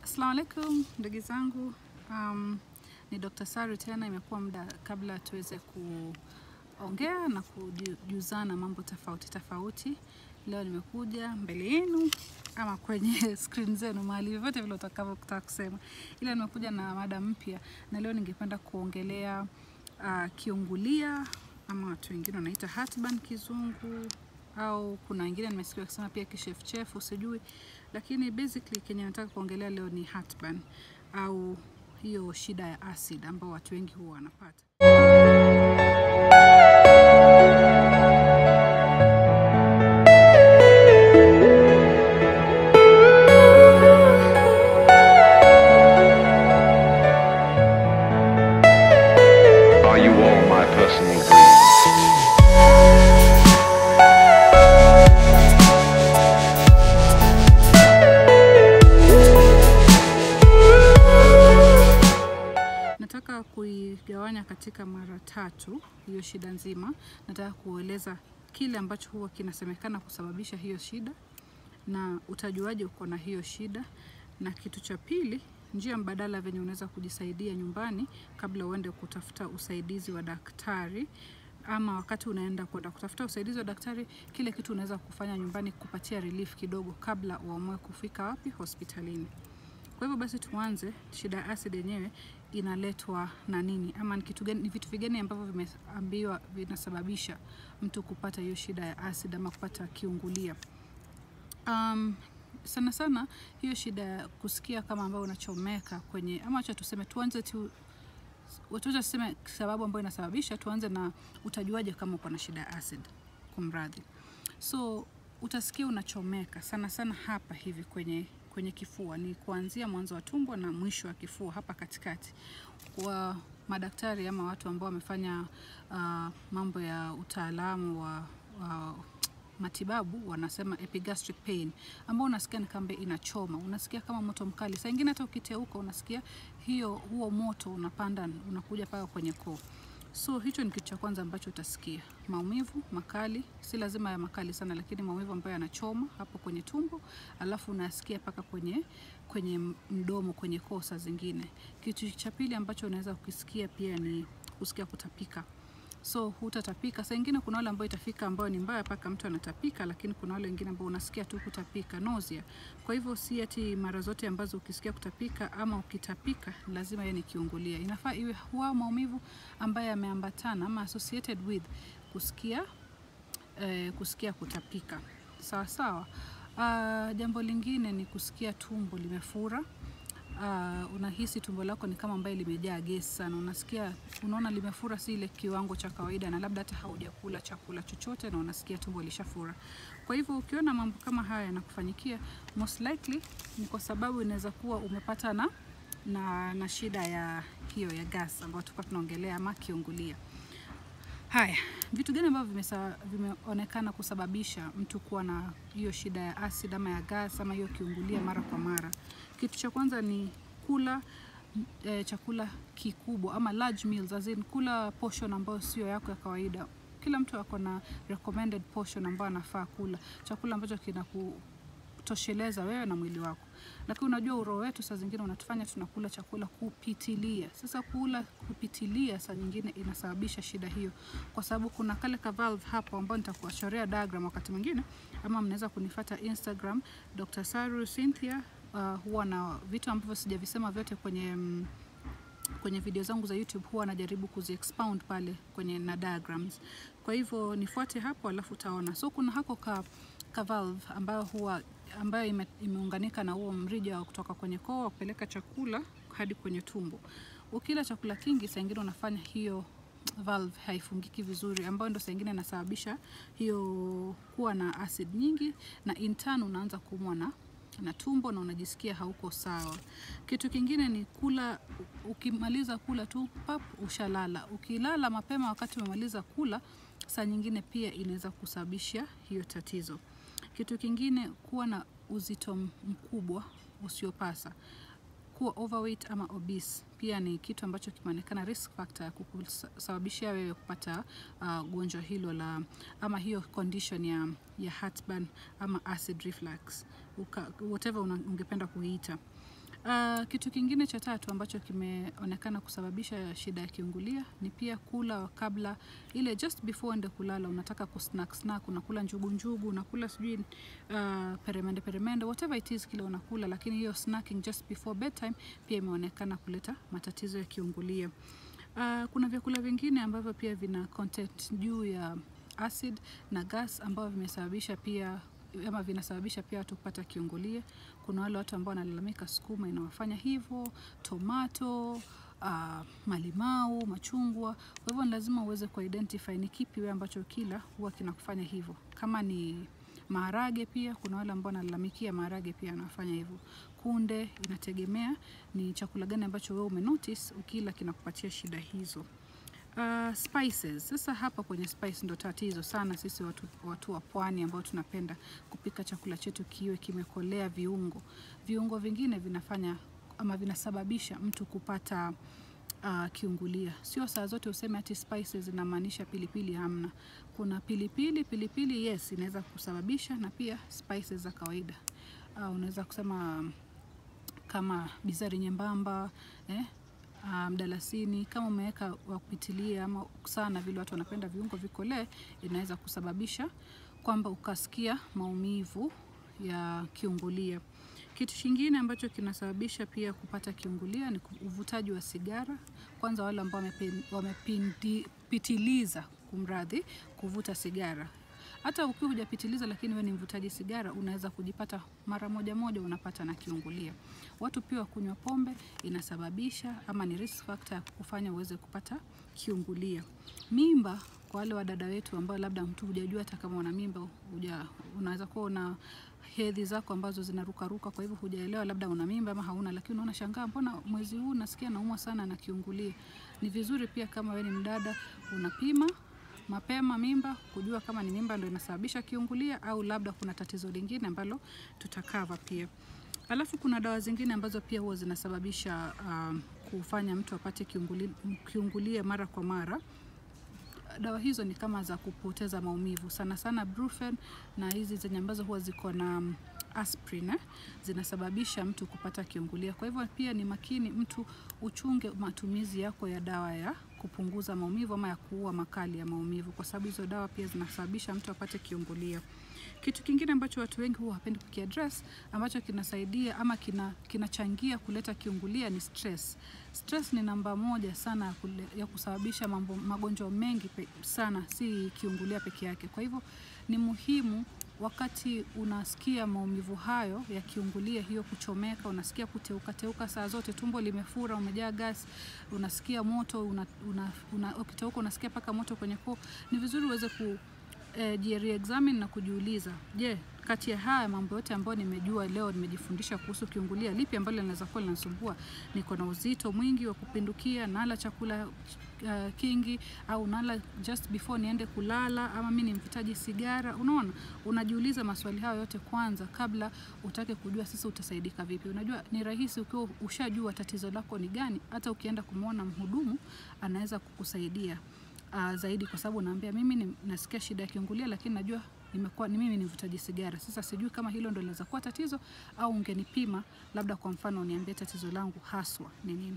Assalamu alaikum ndugu zangu, um, ni Dr. Sari tena. Imekuwa muda kabla tuweze kuongea na kujuzana mambo tofauti tofauti. Leo nimekuja mbele yenu ama kwenye screen zenu mahali vyovyote vile utakavyotaka kusema, ila nimekuja na mada mpya, na leo ningependa kuongelea uh, kiungulia ama watu wengine wanaita heartburn kizungu au kuna wengine nimesikia wakisema pia kichefuchefu, sijui, lakini basically kenye nataka kuongelea leo ni heartburn au hiyo shida ya acid ambao watu wengi huwa wanapata. Are you all my personal dreams? Nataka kuigawanya katika mara tatu hiyo shida nzima. Nataka kueleza kile ambacho huwa kinasemekana kusababisha hiyo shida na utajuaje uko na hiyo shida, na kitu cha pili, njia mbadala venye unaweza kujisaidia nyumbani kabla uende kutafuta usaidizi wa daktari ama wakati unaenda kwenda kutafuta usaidizi wa daktari, kile kitu unaweza kufanya nyumbani kupatia relief kidogo kabla uamue kufika wapi hospitalini. Kwa hivyo basi tuanze, shida ya acid yenyewe inaletwa na nini, ama ni kitu gani, ni vitu vigani ambavyo vimeambiwa vinasababisha mtu kupata hiyo shida ya acid ama kupata kiungulia. Um, sana sana hiyo shida ya kusikia kama ambayo unachomeka kwenye, ama acha tuseme, tuanze tu watuacha tuseme sababu ambayo inasababisha, tuanze na utajuaje kama uko na shida ya acid, kumradhi. So utasikia unachomeka sana sana hapa hivi kwenye kwenye kifua, ni kuanzia mwanzo wa tumbo na mwisho wa kifua hapa katikati. Kwa madaktari ama watu ambao wamefanya uh, mambo ya utaalamu wa, wa matibabu wanasema epigastric pain, ambao unasikia ni kambe inachoma, unasikia kama moto mkali. Saa ingine hata ukiteuka unasikia hiyo huo moto unapanda unakuja paka kwenye koo. So hicho ni kitu cha kwanza ambacho utasikia, maumivu makali, si lazima ya makali sana, lakini maumivu ambayo yanachoma hapo kwenye tumbo, alafu unasikia paka kwenye kwenye mdomo, kwenye koo saa zingine. Kitu cha pili ambacho unaweza kukisikia pia ni kusikia kutapika so hutatapika. Saa ingine kuna wale ambao itafika ambayo ni mbaya mpaka mtu anatapika, lakini kuna wale wengine ambao unasikia tu kutapika, nausea. Kwa hivyo si ati mara zote ambazo ukisikia kutapika ama ukitapika lazima iwe ni kiungulia. Inafaa iwe huwa maumivu ambayo yameambatana ama associated with kusikia eh, kusikia kutapika, sawa sawa. Uh, jambo lingine ni kusikia tumbo limefura. Uh, unahisi tumbo lako ni kama ambaye limejaa gesi sana, unasikia unaona limefura, si ile kiwango cha kawaida, na labda hata haujakula chakula chochote na unasikia tumbo lishafura. Kwa hivyo ukiona mambo kama haya yanakufanyikia, most likely ni kwa sababu inaweza kuwa umepata na, na, na shida ya hiyo ya gas ambayo tulikuwa tunaongelea ama kiungulia. Haya, vitu gani ambavyo vimesa- vimeonekana kusababisha mtu kuwa na hiyo shida ya acid ama ya gas ama hiyo kiungulia mara kwa mara? Kitu cha kwanza ni kula m- eh, chakula kikubwa ama large meals, as in kula portion ambayo sio yako ya kawaida. Kila mtu ako na recommended portion ambayo anafaa kula, chakula ambacho kinaku tosheleza wewe na mwili wako. Lakini unajua uroho wetu saa zingine unatufanya tunakula chakula kupitilia. Sasa kula kupitilia saa nyingine inasababisha shida hiyo, kwa sababu kuna kale ka valve hapo ambao nitakuwachorea diagram wakati mwingine, ama mnaweza kunifata Instagram Dr. Saru Cynthia. Uh, huwa na vitu ambavyo sijavisema vyote kwenye mm, kwenye video zangu za YouTube huwa najaribu kuzi expound pale kwenye na diagrams. Kwa hivyo nifuate hapo, alafu utaona. So kuna hako ka, ka valve ambayo huwa ambayo ime, imeunganika na huo mrija wa kutoka kwenye koo wa kupeleka chakula hadi kwenye tumbo. Ukila chakula kingi, saa ingine unafanya hiyo valve haifungiki vizuri, ambayo ndo saa ingine inasababisha hiyo kuwa na acid nyingi, na in turn unaanza kuumwa na na tumbo na unajisikia hauko sawa. Kitu kingine ni kula, ukimaliza kula tu pap, ushalala. Ukilala mapema wakati umemaliza kula, saa nyingine pia inaweza kusababisha hiyo tatizo. Kitu kingine kuwa na uzito mkubwa usiopasa kuwa overweight ama obese pia ni kitu ambacho kimeonekana risk factor ya kukusababishia wewe kupata uh, gonjwa hilo la ama hiyo condition ya, ya heartburn ama acid reflux Uka, whatever una, ungependa kuiita. Uh, kitu kingine cha tatu ambacho kimeonekana kusababisha shida ya kiungulia ni pia kula kabla ile just before ende kulala, unataka kusnack snack, unakula njugu njugu, unakula sijui uh, peremende peremende, whatever it is kile unakula, lakini hiyo snacking just before bedtime pia imeonekana kuleta matatizo ya kiungulia. Uh, kuna vyakula vingine ambavyo pia vina content juu ya acid na gas ambavyo vimesababisha pia ama vinasababisha pia watu kupata kiungulia. Kuna wale watu ambao wanalalamika sukuma inawafanya hivyo, tomato, uh, malimau, machungwa. Kwa hivyo ni lazima uweze kuidentify ni kipi wewe ambacho kila huwa kinakufanya hivyo. Kama ni maharage pia kuna wale ambao wanalalamikia maharage pia yanafanya hivyo. Kunde inategemea ni chakula gani ambacho wewe umenotice ukila kinakupatia shida hizo. Uh, spices. Sasa hapa kwenye spice ndo tatizo sana sisi watu, watu wa pwani ambao tunapenda kupika chakula chetu kiwe kimekolea viungo. Viungo vingine vinafanya ama vinasababisha mtu kupata uh, kiungulia. Sio saa zote useme ati spices inamaanisha pilipili, hamna. Kuna pilipili, pilipili yes inaweza kusababisha na pia spices za kawaida. Uh, unaweza kusema kama bizari nyembamba eh, mdalasini um, kama umeweka wa kupitilia ama sana vile watu wanapenda viungo vikolee, inaweza kusababisha kwamba ukasikia maumivu ya kiungulia. Kitu kingine ambacho kinasababisha pia kupata kiungulia ni uvutaji wa sigara. Kwanza wale ambao wamepitiliza, kumradhi, kuvuta sigara hata ukiwa hujapitiliza lakini wewe ni mvutaji sigara, unaweza kujipata mara moja moja unapata na kiungulia. Watu pia kunywa pombe inasababisha ama ni risk factor ya kufanya uweze kupata kiungulia. Mimba kwa wale wadada wetu ambao labda mtu hujajua hata kama una mimba, huja unaweza kuwa una hedhi zako ambazo zinarukaruka, kwa hivyo hujaelewa labda una mimba ama hauna, lakini unaona shangaa, mbona mwezi huu nasikia naumwa sana na kiungulia. Ni vizuri pia kama wewe ni mdada unapima mapema mimba kujua kama ni mimba ndio inasababisha kiungulia au labda kuna tatizo lingine ambalo tutakava pia. Alafu kuna dawa zingine ambazo pia huwa zinasababisha um, kufanya mtu apate kiungulia, kiungulia mara kwa mara. Dawa hizo ni kama za kupoteza maumivu sana sana Brufen na hizi zenye ambazo huwa ziko na um, aspirin eh, zinasababisha mtu kupata kiungulia. Kwa hivyo pia ni makini mtu uchunge matumizi yako ya dawa ya kupunguza maumivu ama ya kuua makali ya maumivu, kwa sababu hizo dawa pia zinasababisha mtu apate kiungulia. Kitu kingine ambacho watu wengi huwa hawapendi kukiaddress ambacho kinasaidia ama kina, kinachangia kuleta kiungulia ni stress. Stress ni namba moja sana ya, kule, ya kusababisha mambo magonjwa mengi pe, sana, si kiungulia peke yake. Kwa hivyo ni muhimu wakati unasikia maumivu hayo ya kiungulia, hiyo kuchomeka, unasikia kuteuka teuka saa zote, tumbo limefura, umejaa gas, unasikia moto, una, una, una, ukiteuka unasikia paka moto kwenye koo, ni vizuri uweze ku eh, re-examine na kujiuliza, je, kati ya haya mambo yote ambayo nimejua leo, nimejifundisha kuhusu kiungulia, lipi ambalo linaweza kuwa linasumbua? Niko na uzito mwingi wa kupindukia, nala chakula uh, kingi, au nala just before niende kulala, ama mimi ni mvutaji sigara? Unaona, unajiuliza maswali hayo yote kwanza kabla utake kujua sasa utasaidika vipi. Unajua ni rahisi ukiwa ushajua tatizo lako ni gani, hata ukienda kumwona mhudumu anaweza kukusaidia uh, zaidi, kwa sababu naambia mimi ni, nasikia shida ya kiungulia, lakini najua nimekuwa ni mimi ni mvutaji sigara. Sasa sijui kama hilo ndo linaweza kuwa tatizo au ungenipima labda, kwa mfano uniambie tatizo langu haswa ni nini.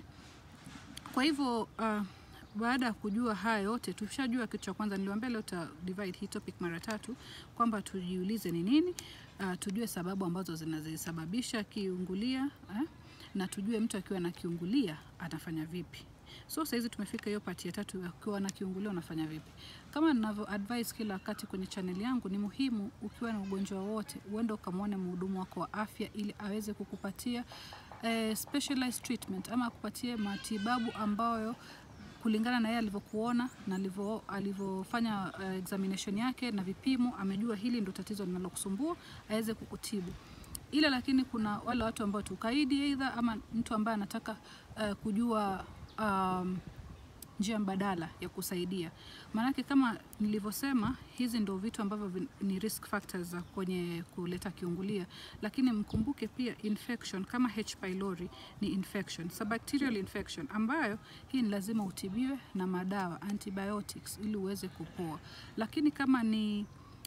Kwa hivyo uh, baada ya kujua haya yote, tushajua kitu cha kwanza. Niliwaambia leo ta divide hii topic mara tatu, kwamba tujiulize ni nini, uh, tujue sababu ambazo zinazisababisha kiungulia eh, na tujue mtu akiwa na kiungulia anafanya vipi. So saizi tumefika hiyo pati ya tatu, ukiwa na kiungulia unafanya vipi? Kama ninavyo advise kila wakati kwenye channel yangu, ni muhimu ukiwa na ugonjwa wote uende ukamwone mhudumu wako wa afya ili aweze kukupatia eh, specialized treatment ama akupatie matibabu ambayo kulingana na yeye alivyokuona na alivyofanya uh, examination yake na vipimo, amejua hili ndo tatizo linalokusumbua aweze kukutibu. Ila lakini kuna wale watu ambao tukaidi aidha ama mtu ambaye anataka uh, kujua um, njia mbadala ya kusaidia. Maanake kama nilivyosema, hizi ndo vitu ambavyo ni risk factors za kwenye kuleta kiungulia, lakini mkumbuke pia infection kama H pylori ni infection, so bacterial infection ambayo hii ni lazima utibiwe na madawa antibiotics ili uweze kupoa. Lakini kama ni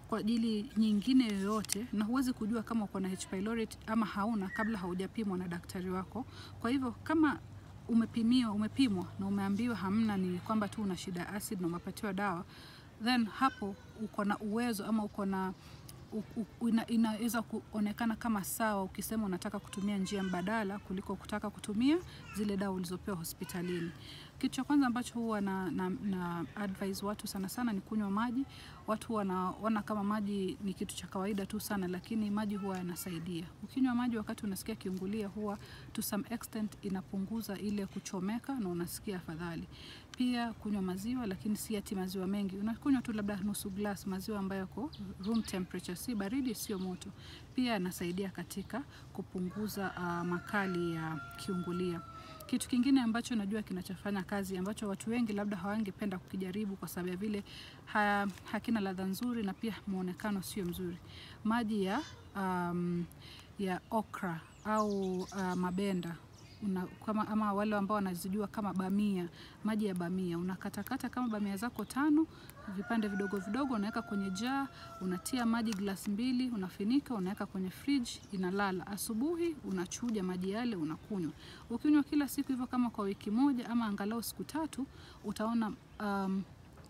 kwa ajili nyingine yoyote, na huwezi kujua kama uko na H pylori ama hauna kabla haujapimwa na daktari wako. Kwa hivyo kama umepimiwa, umepimwa na umeambiwa hamna, ni kwamba tu una shida ya acid na umepatiwa dawa, then hapo uko na uwezo ama uko na u- u- ina, inaweza kuonekana kama sawa ukisema unataka kutumia njia mbadala kuliko kutaka kutumia zile dawa ulizopewa hospitalini. Kitu cha kwanza ambacho huwa na, na, na advise watu sana sana ni kunywa maji. Watu wanaona kama maji ni kitu cha kawaida tu sana, lakini maji huwa yanasaidia. Ukinywa maji wakati unasikia kiungulia, huwa to some extent inapunguza ile kuchomeka na unasikia afadhali. Pia kunywa maziwa, lakini si ati maziwa mengi. Unakunywa tu labda nusu glass maziwa ambayo yako room temperature, si baridi, sio moto. Pia yanasaidia katika kupunguza uh, makali ya kiungulia. Kitu kingine ambacho najua kinachofanya kazi ambacho watu wengi labda hawangependa kukijaribu kwa sababu ya vile ha, hakina ladha nzuri na pia muonekano sio mzuri. Maji ya um, ya okra au uh, mabenda una, kama, ama wale ambao wanazijua kama bamia, maji ya bamia unakatakata kama bamia zako tano vipande vidogo vidogo, unaweka kwenye jaa, unatia maji glasi mbili, unafinika, unaweka kwenye fridge, inalala. Asubuhi unachuja maji yale, unakunywa. Ukinywa kila siku hivyo kama kwa wiki moja ama angalau siku tatu, utaona um,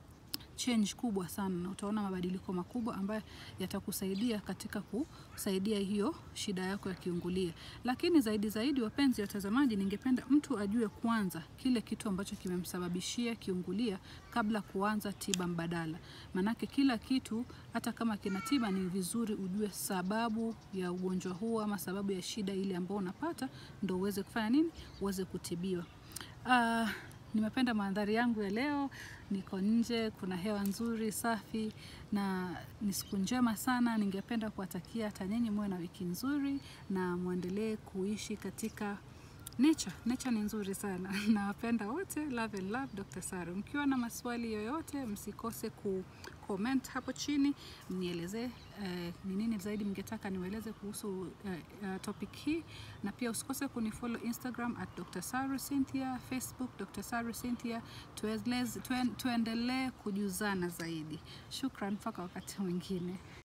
change kubwa sana na utaona mabadiliko makubwa ambayo yatakusaidia katika kusaidia hiyo shida yako ya kiungulia. Lakini zaidi zaidi, wapenzi watazamaji, ningependa mtu ajue kwanza kile kitu ambacho kimemsababishia kiungulia kabla kuanza tiba mbadala. Manake kila kitu hata kama kina tiba, ni vizuri ujue sababu ya ugonjwa huo ama sababu ya shida ile ambayo unapata, ndo uweze kufanya nini, uweze kutibiwa. Uh, nimependa mandhari yangu ya leo. Niko nje, kuna hewa nzuri safi, na ni siku njema sana. Ningependa kuwatakia hata nyinyi muwe na wiki nzuri na muendelee kuishi katika nature. Nature ni nzuri sana nawapenda wote. Love and love, Dr. Saru. Mkiwa na maswali yoyote, msikose ku comment hapo chini, mnielezee eh, ni nini zaidi mngetaka niwaeleze kuhusu eh, eh, topic hii, na pia usikose kunifollow Instagram at Dr. Saru Cynthia, Facebook Dr. Saru Cynthia. Tueleze- tuen- Tuendelee kujuzana zaidi. Shukran mpaka wakati mwingine.